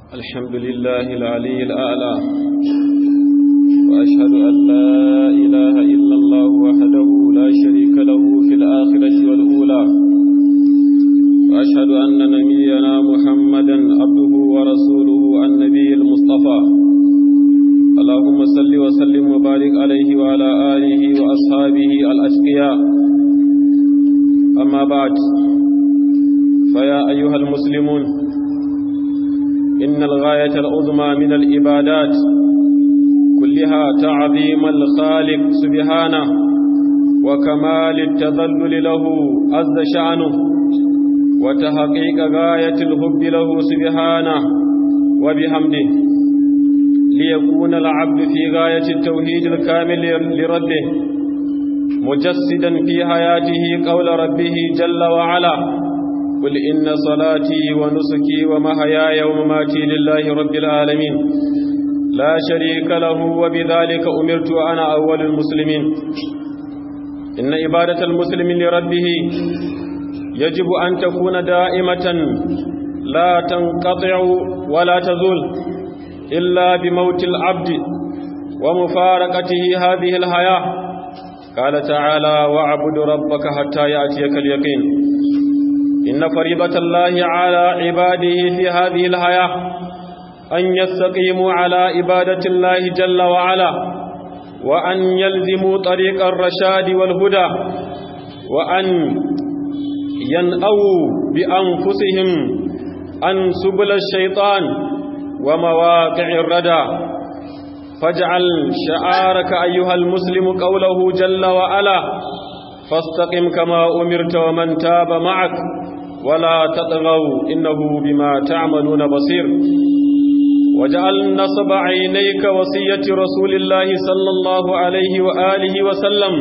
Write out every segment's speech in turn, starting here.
الحمد لله العلي الأعلى وأشهد أن لا إله إلا الله وحده لا شريك له في الآخرة والأولى وأشهد أن نبينا محمدا عبده ورسوله النبي المصطفى اللهم صل وسلم وبارك عليه وعلى آله وأصحابه الأشقياء أما بعد فيا أيها المسلمون إن الغاية العظمى من العبادات كلها تعظيم الخالق سبحانه وكمال التذلل له عز شأنه وتحقيق غاية الحب له سبحانه وبحمده ليكون العبد في غاية التوحيد الكامل لربه مجسدا في حياته قول ربه جل وعلا قل إن صلاتي ونسكي ومحياي ومماتي لله رب العالمين لا شريك له وبذلك أمرت أنا أول المسلمين إن عبادة المسلم لربه يجب أن تكون دائمة لا تنقطع ولا تزول إلا بموت العبد ومفارقته هذه الحياة قال تعالى واعبد ربك حتى يأتيك اليقين إن فريضة الله على عباده في هذه الحياة أن يستقيموا على عبادة الله جل وعلا وأن يلزموا طريق الرشاد والهدى وأن ينأوا بأنفسهم عن سبل الشيطان ومواقع الردى فاجعل شعارك أيها المسلم قوله جل وعلا فاستقم كما أمرت ومن تاب معك ولا تطغوا إنه بما تعملون بصير وجعل نصب عينيك وصية رسول الله صلى الله عليه وآله وسلم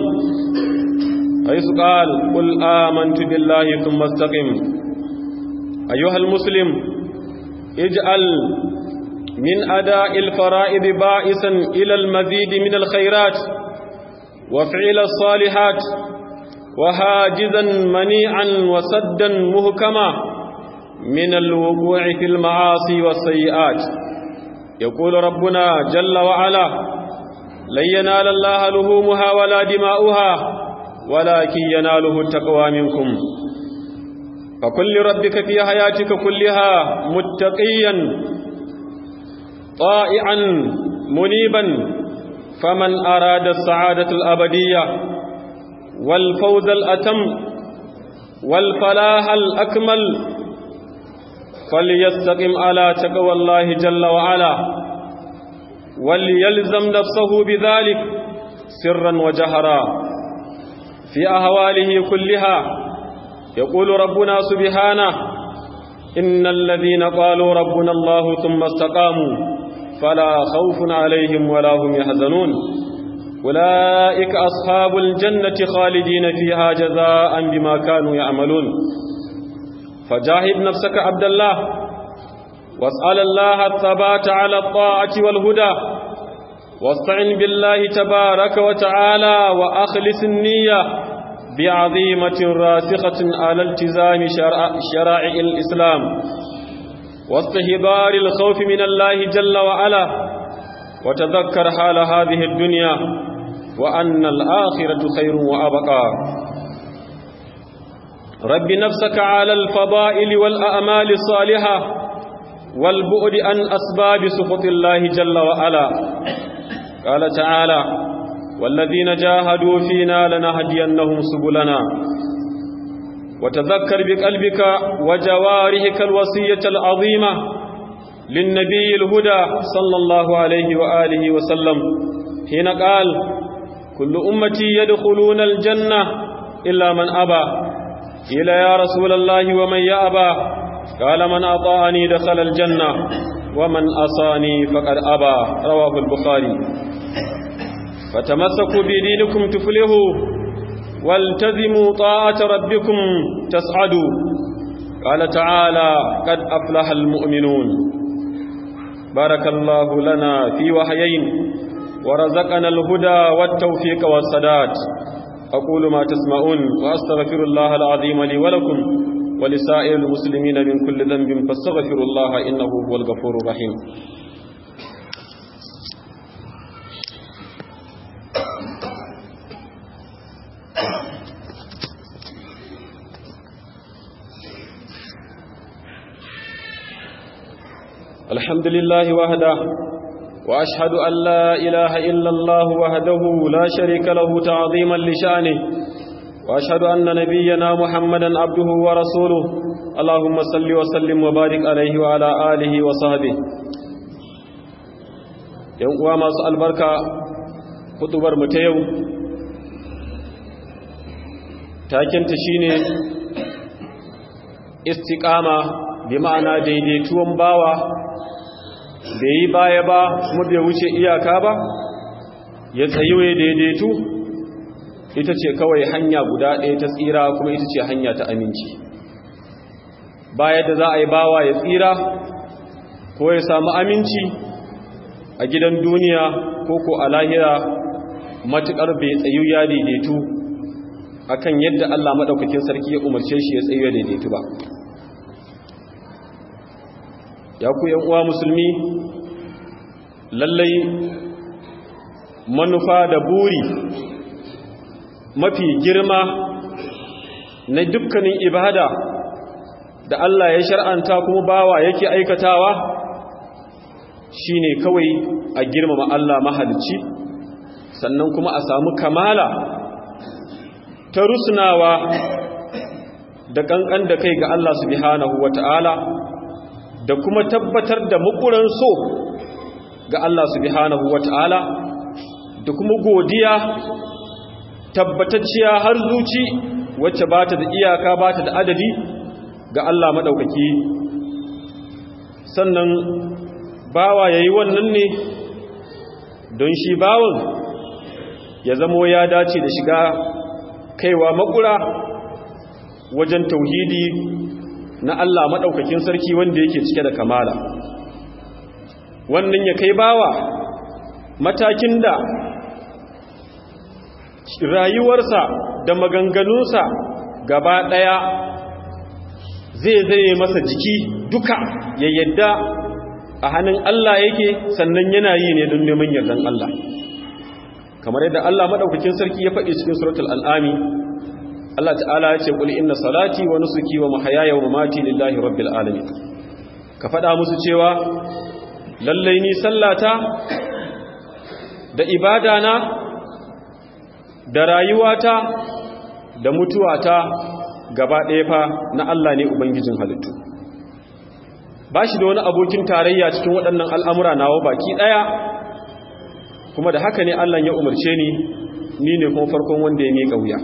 حيث قال قل آمنت بالله ثم استقم أيها المسلم اجعل من أداء الفرائض بائسا إلى المزيد من الخيرات وفعل الصالحات وهاجزا منيعا وسدا مهكما من الوقوع في المعاصي والسيئات يقول ربنا جل وعلا لن ينال الله لهومها ولا دماؤها ولكن يناله التقوى منكم فكل ربك في حياتك كلها متقيا طائعا منيبا فمن أراد السعادة الأبدية والفوز الأتم والفلاح الأكمل فليستقم على تقوى الله جل وعلا وليلزم نفسه بذلك سرا وجهرا في أهواله كلها يقول ربنا سبحانه إن الذين قالوا ربنا الله ثم استقاموا فلا خوف عليهم ولا هم يحزنون أولئك أصحاب الجنة خالدين فيها جزاء بما كانوا يعملون فجاهد نفسك عبد الله واسأل الله الثبات على الطاعة والهدى واستعن بالله تبارك وتعالى وأخلص النية بعظيمة راسخة على التزام شرائع الإسلام واستهبار الخوف من الله جل وعلا وتذكر حال هذه الدنيا وأن الآخرة خير وأبقى رب نفسك على الفضائل والأعمال الصالحة والبعد عن أسباب سخط الله جل وعلا قال تعالى والذين جاهدوا فينا لنهدينهم سبلنا وتذكر بقلبك وجوارحك الوصية العظيمة للنبي الهدى صلى الله عليه وآله وسلم حين قال كل أمتي يدخلون الجنة إلا من أبى قيل يا رسول الله ومن يأبى قال من أطاعني دخل الجنة ومن أصاني فقد أبى رواه البخاري فتمسكوا بدينكم تفلحوا والتزموا طاعة ربكم تسعدوا قال تعالى قد أفلح المؤمنون بارك الله لنا في وحيين ورزقنا الهدى والتوفيق والسداد أقول ما تسمعون وأستغفر الله العظيم لي ولكم ولسائر المسلمين من كل ذنب فاستغفروا الله إنه هو الغفور الرحيم الحمد لله وحده وأشهد أن لا إله إلا الله وحده لا شريك له تعظيما لشأنه وأشهد أن نبينا محمدا عبده ورسوله اللهم صل وسلم وبارك عليه وعلى آله وصحبه yan uwa masu albarka hutubar mu ta yau takinta shine istiqama bi ma'ana daidaituwan bawa bai yi baya ba kuma bai wuce iyaka ba ya tsayiwe daidaitu ita ce kawai hanya guda ɗaya ta tsira kuma ita ce hanya ta aminci baya da za a yi bawa ya tsira ko ya samu aminci a gidan duniya ko ko a lahira matuƙar bai tsayu ya daidaitu akan yadda Allah maɗaukakin sarki ya umarce shi ya tsayu ya daidaitu ba ya ku uwa musulmi lallai manufa da buri mafi girma na dukkanin ibada da Allah ya shar'anta kuma bawa yake aikatawa shine kawai a girmama Allah mahalicci sannan kuma a samu kamala ta rusnawa da kankan da kai ga Allah subhanahu wata'ala da kuma tabbatar da mukuran so ga Allah subhanahu wata'ala da kuma godiya tabbatacciya har zuci wacce ba ta da iyaka ba ta da adadi ga Allah maɗaukaki sannan bawa ya yi wannan ne don shi bawan ya zamo ya dace da shiga kaiwa makura wajen tauhidi na Allah maɗaukakin sarki wanda yake cike da kamala wannan ya kai bawa matakin da rayuwarsa da maganganunsa gaba ɗaya zai zai masa jiki duka ya yadda a hannun Allah yake sannan yana yi ne don neman yardan Allah kamar yadda Allah maɗaukakin sarki ya faɗi cikin suratul al'ami Allah ta'ala ya ce kul inna salati wa nusuki wa mahayaya wa mamati lillahi rabbil alamin ka faɗa musu cewa lallai ni sallata da ibadana da rayuwata da mutuwata gaba ɗaya fa na Allah ne ubangijin halittu ba shi da wani abokin tarayya cikin waɗannan al'amura nawa baki ɗaya kuma da haka ne Allah ya umarce ni ni ne kuma farkon wanda ya miƙa wuya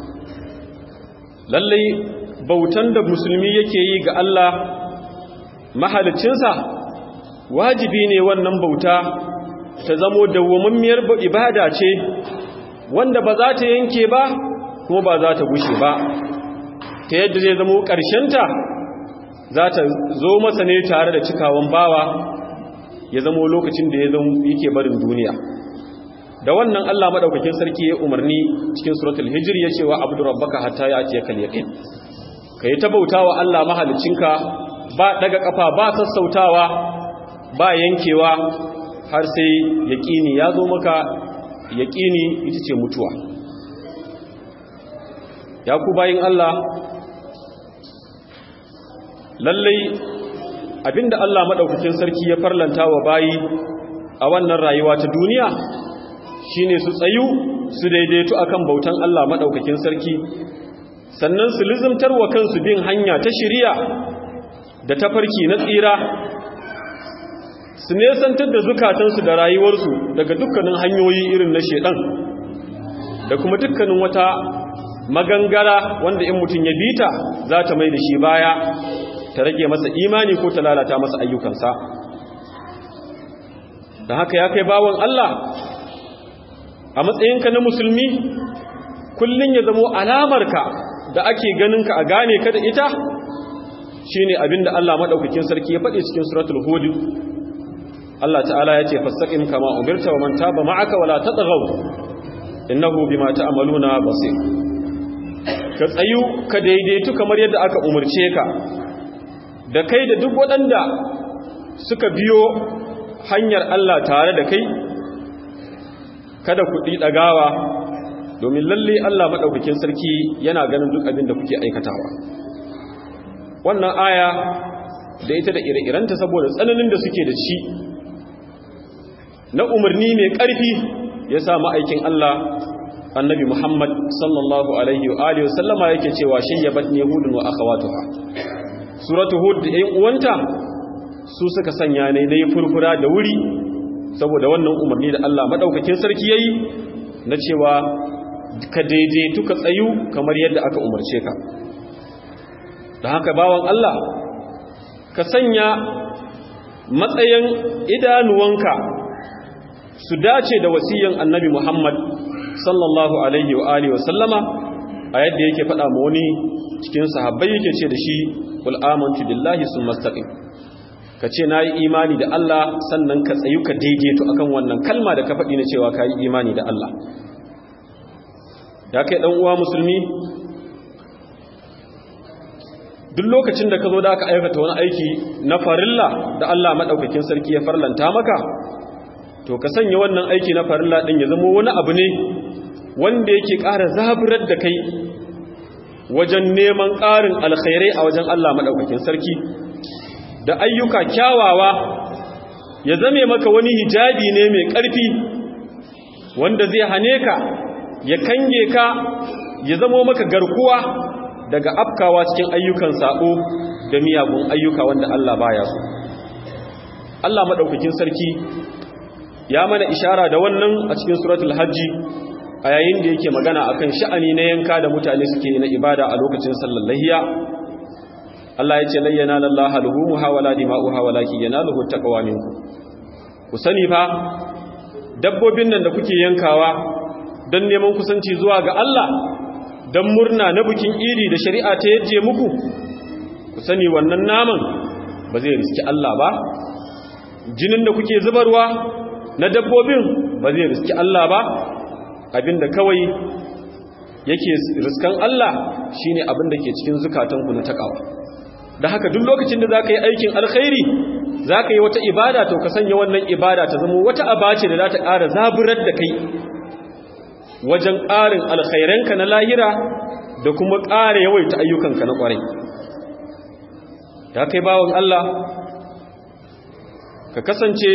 lallai bautan da musulmi yake yi ga Allah mahalicinsa wajibi ne wannan bauta ta zamo dawwammamiyar ibada ce wanda ba za ta yanke ba kuma ba za ta gushe ba ta yadda zai zamo ƙarshenta za ta zo masa ne tare da cikawan bawa ya zamo lokacin da ya zamo yake barin duniya da wannan Allah madaukakin sarki ya umarni cikin suratul hijr ya ce wa abdu rabbaka hatta ya atiya kal yaqin kai ta bautawa Allah mahalicinka ba daga kafa ba sassautawa ba yankewa har sai yaqini ya zo maka yaqini ita ce mutuwa ya ku bayin Allah lallai abinda Allah madaukakin sarki ya farlanta wa bayi a wannan rayuwa ta duniya shine su tsayu su daidaitu akan bautan Allah madaukakin sarki sannan su lizimtar wa kansu bin hanya ta shiriya da tafarki na tsira su nesantar da zukatansu da rayuwarsu daga dukkanin hanyoyi irin na shedan da kuma dukkanin wata magangara wanda in mutum ya bita za ta mai da shi baya ta rage masa imani ko ta lalata masa ayyukansa da haka ya kai bawon Allah a matsayinka na musulmi kullum ya zamo alamarka da ake ganinka a gane ka da ita shine abinda Allah madaukakin sarki ya faɗi cikin suratul hud Allah ta'ala ya ce fastaqim kama umirta wa man taba ma'aka wala tatghaw innahu bima ta'maluna basir ka tsayu ka daidaitu kamar yadda aka umarce ka da kai da duk waɗanda suka biyo hanyar Allah tare da kai kada ku ɗagawa domin lalle Allah maɗaukakin sarki yana ganin duk abin da kuke aikatawa wannan aya da ita da ire-irenta saboda tsananin da suke da shi na umarni mai ƙarfi ya sa ma'aikin Allah annabi Muhammad sallallahu alaihi wa alihi wasallama yake cewa shayyabat yahudun wa akhawatuha suratu hud da ƴan uwanta su suka sanya ne nayi furfura da wuri saboda wannan umarni da Allah madaukakin sarki yayi na cewa ka daidaitu ka tsayu kamar yadda aka umarce ka da haka bawan Allah ka sanya matsayin idanuwanka su dace da wasiyan annabi Muhammad sallallahu alaihi wa alihi wasallama a yadda yake faɗa ma wani cikin sahabbai yake ce da shi qul amantu billahi summa istaqim ka ce nayi imani da Allah sannan ka tsayu ka daidaito akan wannan kalma da ka faɗi na cewa kai imani da Allah ya kai dan uwa musulmi duk lokacin da ka zo da aka aikata wani aiki na farilla da Allah madaukakin sarki ya farlanta maka to ka sanya wannan aiki na farilla din ya zama wani abu ne wanda yake ƙara zaburar da kai wajen neman ƙarin alkhairai a wajen Allah madaukakin sarki da ayyuka kyawawa ya zame maka wani hijabi ne mai ƙarfi wanda zai hane ka ya kange ka ya zamo maka garkuwa daga afkawa cikin ayyukan sabo da miyagun ayyuka wanda Allah baya so Allah madaukakin sarki ya mana ishara da wannan a cikin suratul hajji a yayin da yake magana akan sha'ani na yanka da mutane suke na ibada a lokacin sallar lahiya Allah ya ce layyana lallaha luhumuha wala dima'uha walakin yanaluhu taqwa minkum ku sani fa dabbobin nan da kuke yankawa don neman kusanci zuwa ga Allah don murna na bikin iri da shari'a ta yaje muku ku sani wannan naman ba zai riski Allah ba jinin da kuke zubarwa na dabbobin ba zai riski Allah ba abinda kawai yake riskan Allah shine abin da ke cikin zukatanku na takawa da haka duk lokacin da zaka yi aikin alkhairi zaka yi wata ibada to ka sanya wannan ibada ta zama wata abace da za ta ƙara zaburar da kai wajen ƙarin alkhairanka na lahira da kuma ƙara yawaita ayyukanka na ƙwarai ya kai bawon Allah ka kasance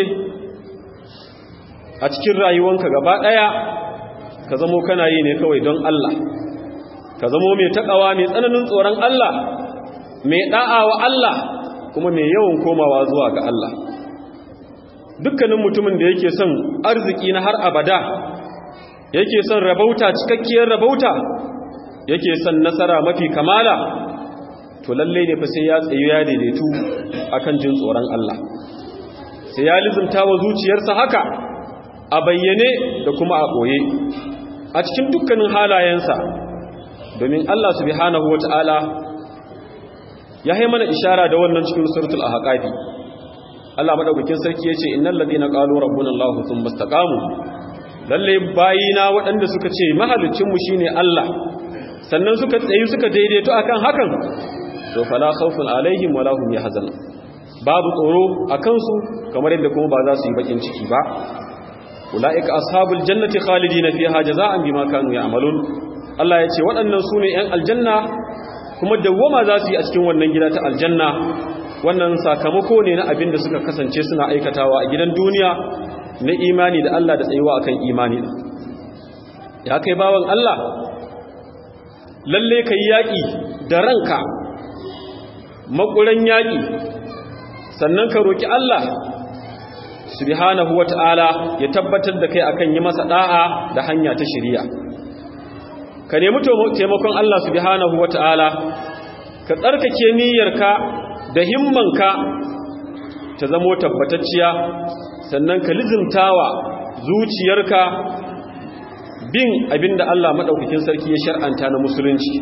a cikin rayuwanka gaba ɗaya ka zamo kana yi ne kawai don Allah ka zamo mai taƙawa mai tsananin tsoron Allah mai ɗa'a wa Allah kuma mai yawan komawa zuwa ga Allah dukkanin mutumin da yake son arziki na har abada yake son rabauta cikakkiyar rabauta yake son nasara mafi kamala to lalle ne fa sai ya tsayu ya daidaitu akan jin tsoron Allah sai ya lizumta wa zuciyarsa haka a bayyane da kuma a ɓoye a cikin dukkanin halayensa domin Allah subhanahu wata'ala ya yi mana ishara da wannan cikin suratul ahqafi Allah madaukakin sarki yace innal ladina qalu rabbuna Allah thumma istaqamu lalle bayina waɗanda suka ce mahalicin mu shine Allah sannan suka tsayi suka daidaito akan hakan to fala khawfun alaihim wala hum yahzanun babu tsoro akan su kamar yadda kuma ba za su yi bakin ciki ba ulaika ashabul jannati khalidina fiha jazaan bima kanu ya'malun Allah yace waɗannan sune ƴan aljanna kuma dawwama za su yi a cikin wannan gida ta aljanna wannan sakamako ne na abin da suka kasance suna aikatawa a gidan duniya na imani da Allah da tsayuwa akan imani ya kai bawan Allah lalle kai yaƙi da ranka makuran yaƙi sannan ka roki Allah subhanahu wata'ala ya tabbatar da kai akan yi masa da'a da hanya ta shari'a ka nemi taimakon Allah subhanahu wata'ala ka tsarkake niyyarka da himmanka ta zamo tabbatacciya sannan ka lizimtawa zuciyarka bin abinda Allah madaukakin sarki ya shar'anta na musulunci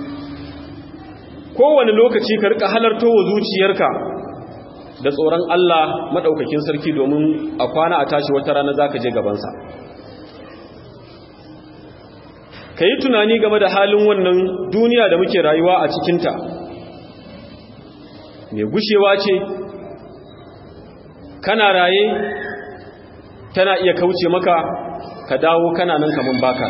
kowane lokaci ka rika halarto wa zuciyarka da tsoron Allah madaukakin sarki domin a kwana a tashi wata rana zaka je gabansa ka yi tunani game da halin wannan duniya da muke rayuwa a cikinta mai gushewa ce kana raye tana iya kauce maka ka dawo kana nan kaman baka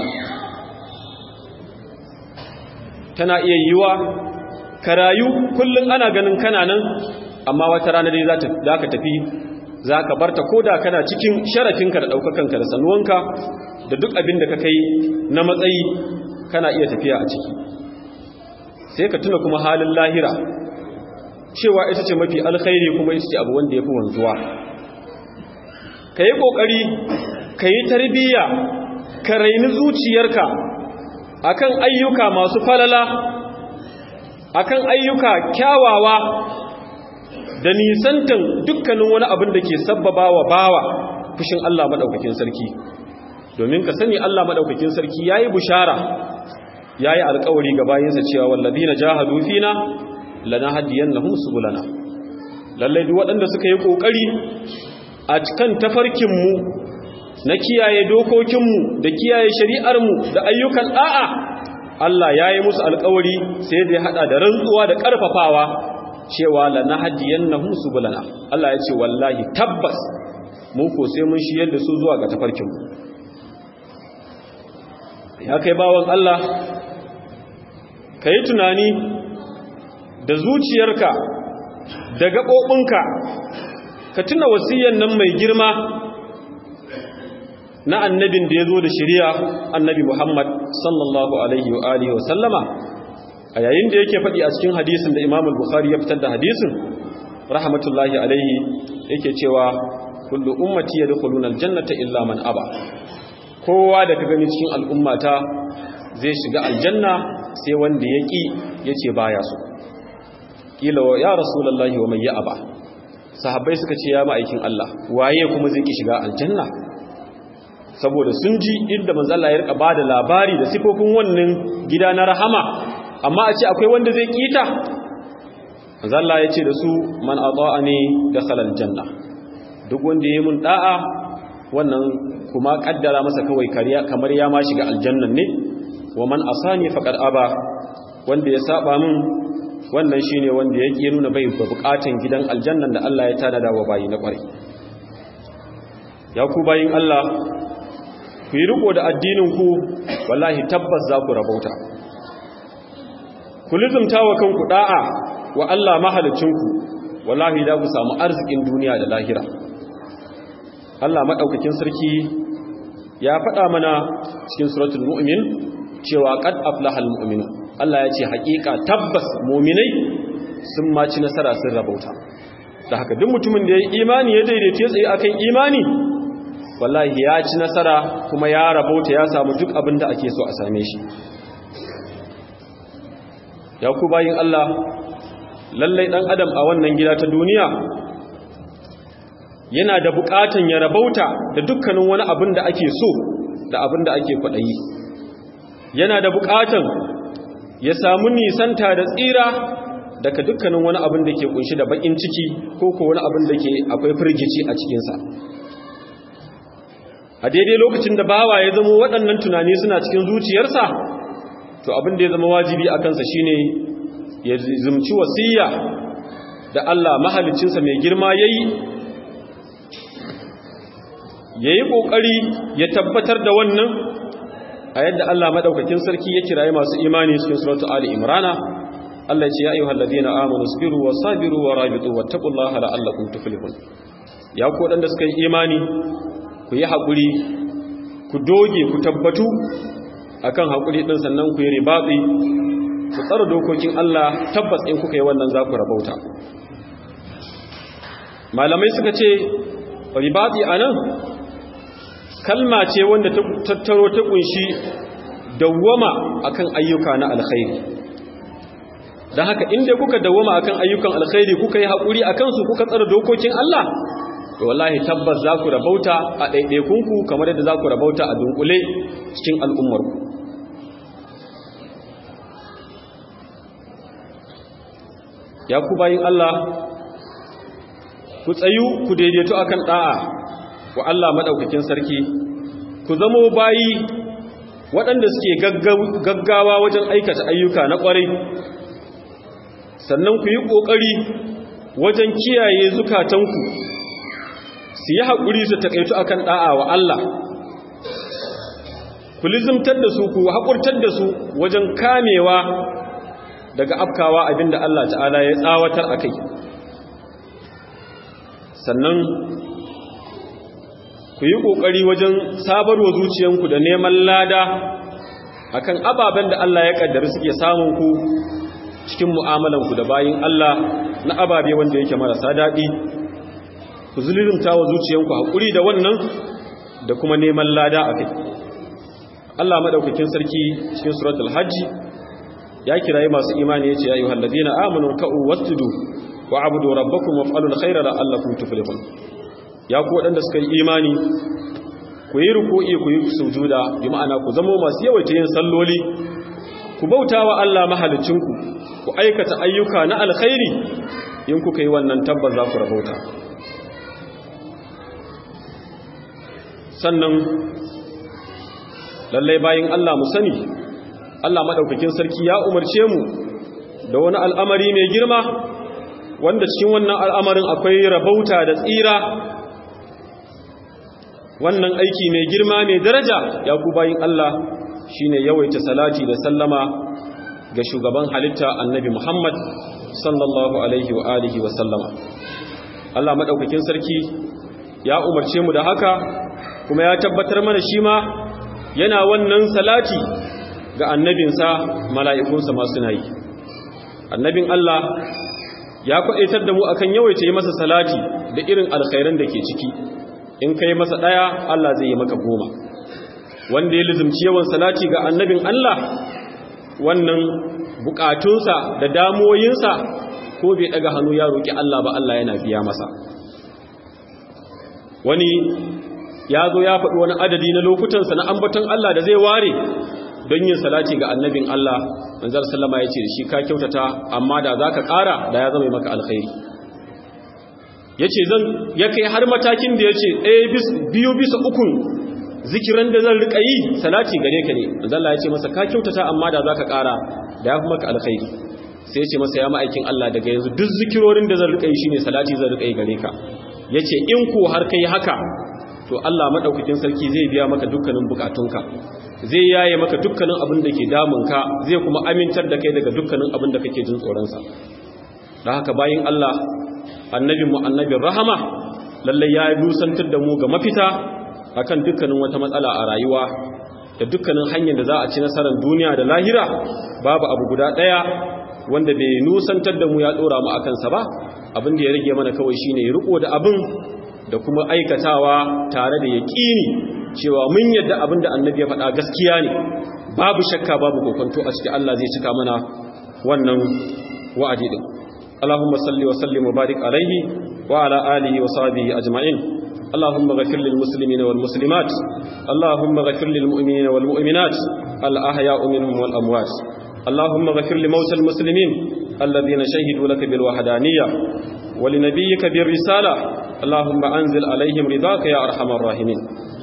tana iya yiwa ka rayu kullum ana ganin kana nan amma wata rana dai za ka tafi za ka barta ko da kana cikin sharafinka da ɗaukakanka da sanuwanka da duk abin da ka kai na matsayi kana iya tafiya a ciki sai ka tuna kuma halin lahira cewa ita ce mafi alkhairi kuma ita ce abu wanda ya fi wanzuwa ka yi ƙoƙari ka yi tarbiyya ka raini zuciyarka akan ayyuka masu falala akan ayyuka kyawawa da nisantan dukkanin wani abin da ke sabbaba wa bawa fushin Allah maɗaukakin sarki domin ka sani Allah maɗaukakin sarki ya yi bushara ya yi alkawari ga bayansa cewa wallazi na jahadu fina lana hadiyan na humsu bulana lallai duk waɗanda suka yi ƙoƙari a cikin tafarkinmu na kiyaye dokokinmu da kiyaye shari'armu da ayyukan ɗa'a Allah ya yi musu alkawari sai da ya haɗa da rantsuwa da ƙarfafawa cewa lana hadiyan na humsu bulana Allah ya ce wallahi tabbas mun ko sai mun shiyar da su zuwa ga tafarkinmu ya kai bawan Allah ka yi tunani da zuciyarka da gaɓoɓinka ka tuna wasiyan nan mai girma na annabin da ya zo da shirya annabi Muhammad sallallahu alaihi wa alihi wa sallama a yayin da yake faɗi a cikin hadisin da Imam Bukhari ya fitar da hadisin rahmatullahi alaihi yake cewa kullu ummati yadkhuluna aljannata illa man aba kowa da ka gani cikin al'ummata zai shiga aljanna sai wanda ya ƙi ya ce baya so ƙila wa ya rasulallahi wa mai ya aba sahabbai suka ce ya ma'aikin Allah waye kuma zai ƙi shiga aljanna saboda sun ji inda manzala ya rika ba da labari da sifofin wannan gida na rahama amma a ce akwai wanda zai ƙita manzala ya ce da su man a ne da halal janna duk wanda ya yi mun ɗa'a wannan kuma kaddara masa kawai kariya kamar ya ma shiga aljannan ne wa man asani faqad aba wanda ya saba min wannan shine wanda yake nuna bai da bukatun gidan aljannan da Allah ya tada wa bayi na kware ya ku bayin Allah ku yi riko da addinin ku wallahi tabbas za ku rabauta ku lizumta wa kanku da'a wa Allah mahalicinku wallahi da ku samu arzikin duniya da lahira Allah maɗaukakin sarki ya faɗa mana cikin suratul mu'min cewa qad aflahal mu'minu Allah ya ce haƙiƙa tabbas mu'minai sun maci nasara sun rabauta da haka duk mutumin da ya yi imani ya daidaita tsaye akan imani wallahi ya ci nasara kuma ya rabauta ya samu duk abin da ake so a same shi ya ku bayin Allah lallai dan adam a wannan gida ta duniya yana da bukatan ya rabauta da dukkanin wani abin da ake so da abin da ake kwaɗayi yana da bukatan ya samu nisanta da tsira daga dukkanin wani abin da ke kunshi da bakin ciki ko ko wani abin da ke akwai firgici a cikinsa a daidai lokacin da bawa ya zama waɗannan tunani suna cikin zuciyarsa to abin da ya zama wajibi a kansa shine ya zumci wasiya da Allah mahalicinsa mai girma yayi ya yi ƙoƙari ya tabbatar da wannan a yadda Allah maɗaukakin sarki ya kiraye masu imani cikin suratu Ali Imrana Allah ce ya yi hallazi na amonu spiru wa sabiru wa rabitu wa taƙullaha la'allakun tuflihun ya ku waɗanda suka yi imani ku yi haƙuri ku doge ku tabbatu akan haƙuri ɗin sannan ku yi ribatsi ku tsara dokokin Allah tabbas in kuka yi wannan za ku rabauta malamai suka ce ribatsi a nan kalma ce wanda ta tattaro ta kunshi dawwama akan ayyuka na alkhairi don haka inda kuka dawwama akan ayyukan alkhairi kuka yi haƙuri a kansu kuka tsara dokokin Allah to wallahi tabbas za ku rabauta a ɗaiɗaikunku kamar yadda za ku rabauta a dunkule cikin al'ummarku ya ku bayin Allah ku tsayu ku daidaito akan ɗa'a wa Allah maɗaukakin sarki ku zamo bayi waɗanda suke gaggawa wajen aikata ayyuka na ƙwarai sannan ku yi ƙoƙari wajen kiyaye zukatanku su yi haƙuri su taƙaitu akan ɗa'a wa Allah ku lizimtar da su ku haƙurtar da su wajen kamewa daga afkawa abinda Allah ta'ala ya tsawatar a kai sannan ku yi ƙoƙari wajen sabarwa zuciyanku da neman lada akan ababen da Allah ya ƙaddari suke samun ku cikin mu'amalanku da bayin Allah na ababe wanda yake marasa daɗi ku zulunta wa zuciyanku haƙuri da wannan da kuma neman lada a kai Allah maɗaukakin sarki cikin suratul hajji ya kirayi masu imani ya ce ya yi halladina amanu ka'u wasjudu wa abudu rabbakum waf'alul khaira la'allakum tuflihun ya ku waɗanda suka yi imani ku yi ruku'i ku yi sujuda bi ma'ana ku zama masu yawaita yin salloli ku bauta wa Allah mahalicinku ku aikata ayyuka na alkhairi in kuka yi wannan tabbas za ku rabauta sannan lallai bayin Allah mu sani Allah madaukakin sarki ya umarce mu da wani al'amari mai girma wanda cikin wannan al'amarin akwai rabauta da tsira wannan aiki mai girma mai daraja ya ku bayin Allah shine yawaita salati da sallama ga shugaban halitta annabi Muhammad sallallahu alaihi wa alihi wa sallama Allah madaukakin sarki ya umarce mu da haka kuma ya tabbatar mana shi ma yana wannan salati ga annabinsa mala'ikunsa masu nayi annabin Allah ya kwaɗaitar da mu akan yawaita yi masa salati da irin alkhairan da ke ciki in ka yi masa ɗaya Allah zai yi maka goma wanda ya lizimci yawan salati ga annabin Allah wannan bukatunsa da damoyinsa ko bai ɗaga hannu ya roƙi Allah ba Allah yana biya masa wani ya zo ya faɗi wani adadi na lokutansa na ambaton Allah da zai ware don yin salati ga annabin Allah manzar sallama ya ce da shi ka kyautata amma da za ka ƙara da ya zama maka alkhairi ya ce zan ya kai har matakin da ya ce biyu bisa ukun zikiran da zan riƙa yi salati gare ka ne manzalla ya ce masa ka kyautata amma da za ka ƙara da ya fi maka alkhairi sai ya ce masa ya ma'aikin Allah daga yanzu duk zikirorin da zan riƙa yi shine salati zan riƙa yi gare ka ya ce in ko har kai haka to Allah maɗaukakin sarki zai biya maka dukkanin bukatunka zai yaye maka dukkanin abin da ke damunka zai kuma amintar da kai daga dukkanin abin da kake jin tsoronsa da haka bayin Allah annabin mu annabin rahama lallai ya dusantar da mu ga mafita akan dukkanin wata matsala a rayuwa da dukkanin hanyar da za a ci nasarar duniya da lahira babu abu guda ɗaya wanda bai nusantar da mu ya ɗora mu akan sa ba abin da ya rage mana kawai shine riko da abin da kuma aikatawa tare da yaƙini cewa mun yadda abin da annabi ya faɗa gaskiya ne babu shakka babu kokonto a cikin Allah zai cika mana wannan wa'adi din Allahumma salli wa sallim wa barik alaihi wa ala alihi wa sahbihi ajma'in اللهم غفر للمسلمين والمسلمات اللهم غفر للمؤمنين والمؤمنات الأحياء منهم والأموات اللهم غفر لموتى المسلمين الذين شهدوا لك بالوحدانية ولنبيك بالرسالة اللهم أنزل عليهم رضاك يا أرحم الراحمين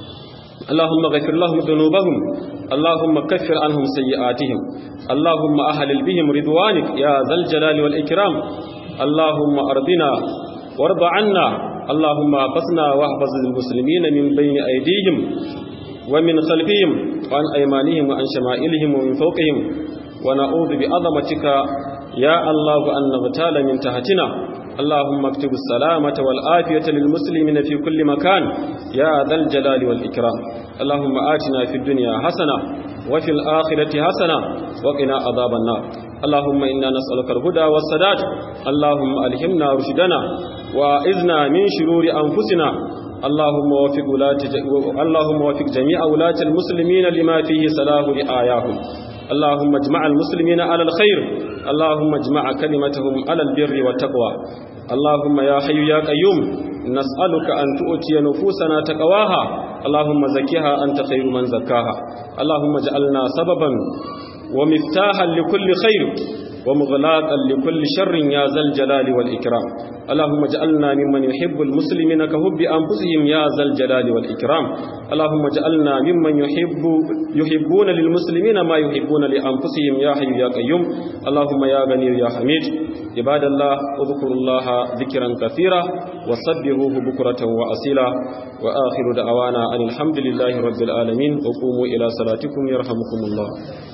اللهم غفر لهم ذنوبهم اللهم كفر عنهم سيئاتهم اللهم أهلل بهم رضوانك يا ذا الجلال والإكرام اللهم أرضنا وارض عنا اللهم احفظنا واحفظ المسلمين من بين أيديهم ومن خلفهم وعن أيمانهم وعن شمائلهم ومن فوقهم ونعوذ بعظمتك يا الله أن نغتال من تحتنا اللهم اكتب السلامة والآفية للمسلمين في كل مكان يا ذا الجلال والإكرام اللهم آتنا في الدنيا حسنة وفي الآخرة حسنة وقنا عذاب النار اللهم إنا نسألك الهدى والسداد اللهم ألهمنا رشدنا وإذنا من شرور أنفسنا اللهم وفق ولاة اللهم وفق جميع ولاة المسلمين لما فيه صلاح رعاياهم اللهم اجمع المسلمين على الخير اللهم اجمع كلمتهم على البر والتقوى اللهم يا حي يا قيوم نسألك أن تؤتي نفوسنا تقواها اللهم زكيها أنت خير من زكاها اللهم اجعلنا سببا ومفتاحا لكل خير ومغلاقا لكل شر يا ذا الجلال والإكرام اللهم اجعلنا ممن يحب المسلمين كحب أنفسهم يا ذا الجلال والإكرام اللهم اجعلنا ممن يحب يحبون للمسلمين ما يحبون لأنفسهم يا حي يا قيوم اللهم يا غني يا حميد عباد الله اذكروا الله ذكرا كثيرا وسبحوه بكرة وأصيلا وآخر دعوانا أن الحمد لله رب العالمين وقوموا إلى صلاتكم يرحمكم الله